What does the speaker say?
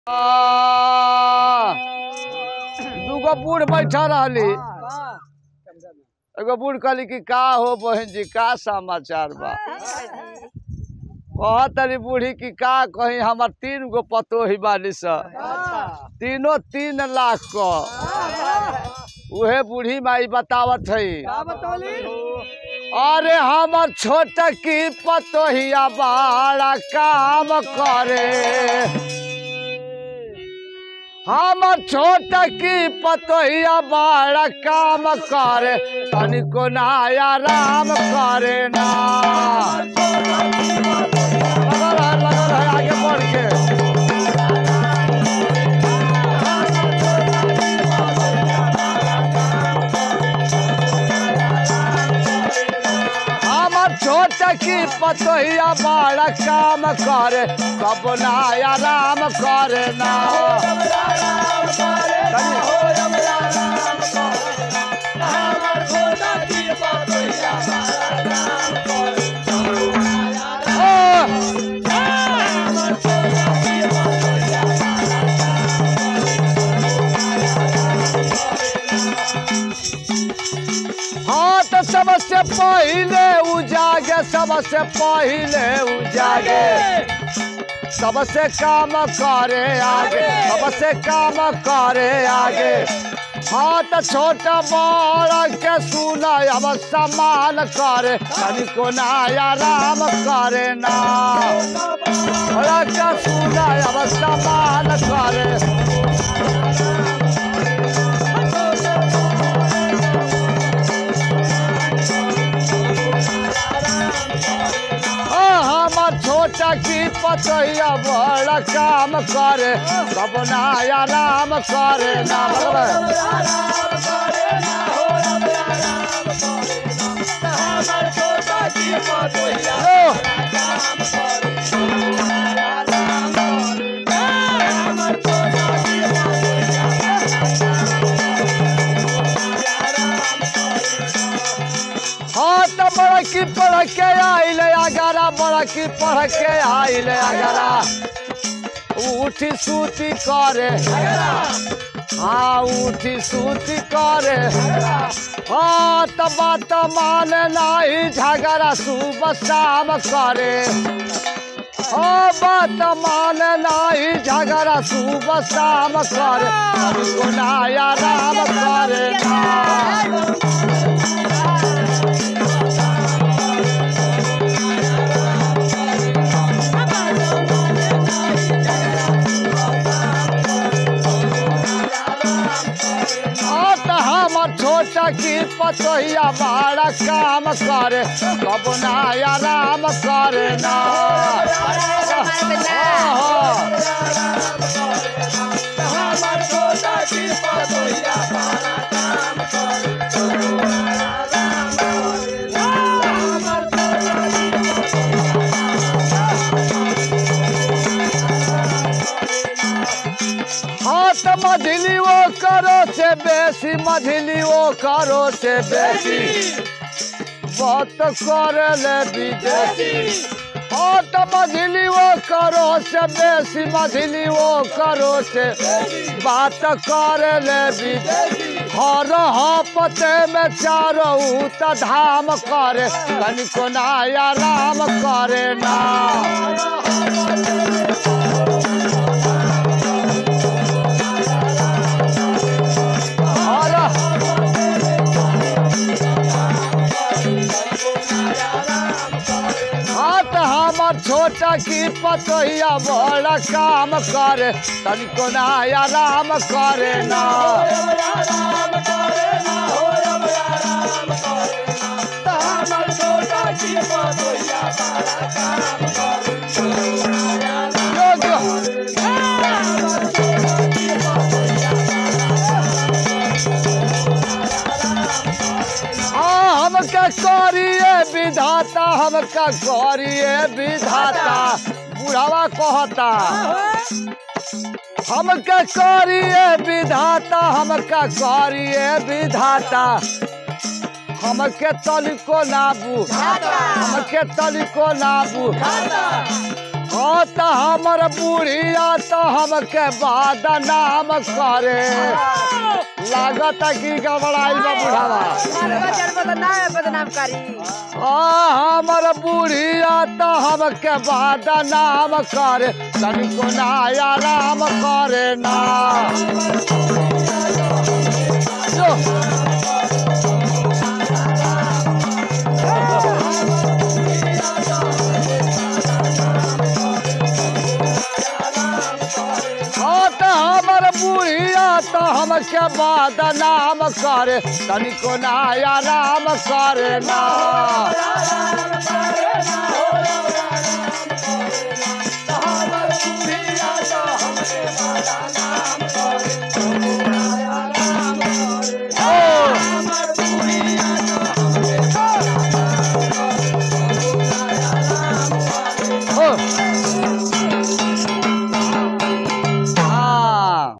आ, दूगो बूढ़ बैठा रहली एगो बूढ़ कहली कि का हो बहन जी का समाचार बा कहत तरी बूढ़ी कि का कही हमार तीन गो पतोही बाली स तीनों तीन लाख क उहे बूढ़ी माई बतावत है अरे हमर छोट की पतोहिया बड़ा काम करे हमर छोट की पतोहिया बड़ा काम करे तनिको नाया राम करे ना लगल है लगल है आगे बढ़ के हमर छोट की पतोहिया बड़ा काम करे कब नाया राम करे ना ओ, हाँ तो सबसे पहले उजागे सबसे पहले उजागे सबसे काम करे आगे सबसे काम करे आगे हाँ तो छोटा बड़ा के सुना अब सम्मान करे तनिको नाया राम करे ना बड़ा के सुना अब सम्मान करे हाँ, हमर छोटा की पतैया बड़ा काम करे सब नाया राम करे ना बगल ओ, हाँ तो बड़ा की पढ़ के आइले अगारा बड़ा की पढ़ के आइले अगारा उठी सूती करे हाँ उठी सूती करे हाँ तो बात माने नहीं झगड़ा सुबह शाम करे हाँ बात माने नहीं झगड़ा सुबह शाम करे हमको नाया राम करे ना हाँ तो हमर छोटा की पतोहिया बड़ा काम करे कब नाया राम करे ना हाँ, हाँ तो मझली वो करो से बेसी मझली वो करो से बेसी बहुत करे ले विदेशी हाँ तो मझली वो करो से बेसी मझली वो करो से बात करे ले विदेशी हर पते में चारो त धाम करे कनिको नाया राम करे ना हर हाँ तो हमर छोटा की पतोहिया बड़ा काम करे तनिको नाया राम करे ना योग्य हाँ हमका करिए विधाता हमका करिए विधाता बुढ़ावा कहता हमका करिए विधाता हमका करिए विधाता हमके तनिको ना बुझाता हमके तनिको ना बुझाता हाँ तो हमर बुढ़िया तो हमके बाद नाम करे लागत की गबड़ाइल बा बुढ़ावा मारवा चढ़ बदनाम बदनाम करी आ हमर बुढ़िया तो हमके बाद नाम करे तनिको नया राम करे ना जो हाँ तो हमर बुढ़िया तो हमके बाद नाम करे तनिको नया राम करे ना